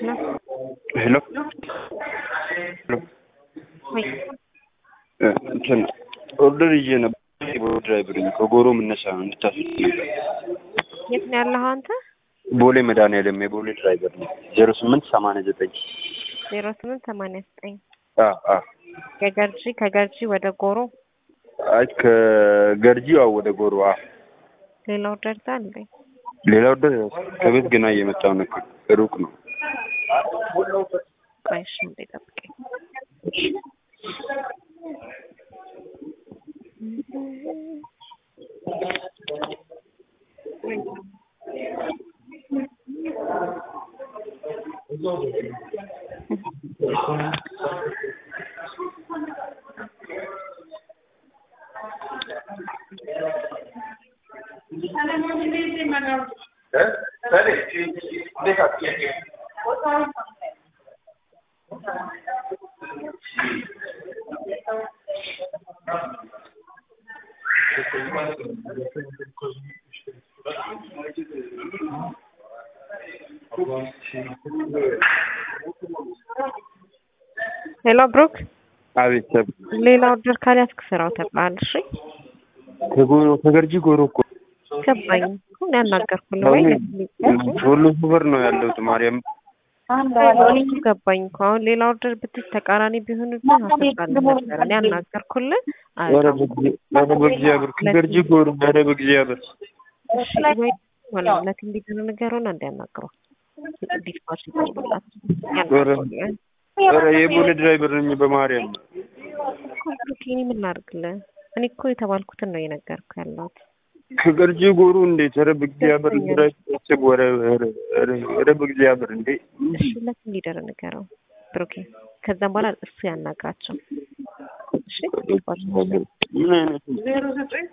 ሄሎ ሄሎ ወይ እንትን ኦርደር ይዤ ነበር። ድራይቨር ነኝ ከጎሮ የምነሳ ነው እንድታስብ የት ነው ያለኸው አንተ? ቦሌ መድኃኒዓለም የቦሌ ድራይቨር ነኝ። ዜሮ ስምንት ሰማንያ ዘጠኝ ዜሮ ስምንት ሰማንያ ዘጠኝ አ አ ከገርጂ ከገርጂ ወደ ጎሮ አይ ከገርጂ አዎ ወደ ጎሮ አ ሌላ ኦርደር ታለ ሌላ ኦርደር ከቤት ገና እየመጣሁ ነው። ሩቅ ነው። ቆይ እሺ እንዴ ጠብቀኝ። ሄሎ ብሩክ፣ አቤት ሰብ ሌላ ኦርደር ካልያዝክ ስራው ተባል። እሺ ከጎሮ ከገርጂ ጎሮ እኮ ገባኝ። ሁን ያናገርኩልህ ወይ ሁሉ ሱፐር ነው ያለሁት ማርያም እኔ ገባኝ እኮ አሁን ሌላ ኦርደር ብትል ተቃራኒ ቢሆንብህ አስባለሁ ነበር። እኔ ያናገርኩልህ ኧረ በጊዜ- ኧረ በእግዚአብሔር ከገርጂ ጎሮ ኧረ በእግዚአብሔር እሺ ወይ ማለት ለቲም ሊደር ነገሩን እንዲያናግረው ዲስፓች ይደውልላት ያናግረው ኧረ የቦሌ ድራይቨር ነኝ በማርያም ብሩክ፣ እኔ ምን ላድርግልህ? እኔ እኮ የተባልኩትን ነው እየነገርኩ ያለሁት። ከገርጂ ጎሮ እንዴት ኧረ በእግዚአብሔር ድራይቨር ወረ ኧረ ኧረ ኧረ በእግዚአብሔር እንዴ እሺ ለቲም ሊደር ንገረው ብሩኬ። ከዛም በኋላ እሱ ያናግራቸው። እሺ ዲስፓች ምን አይነት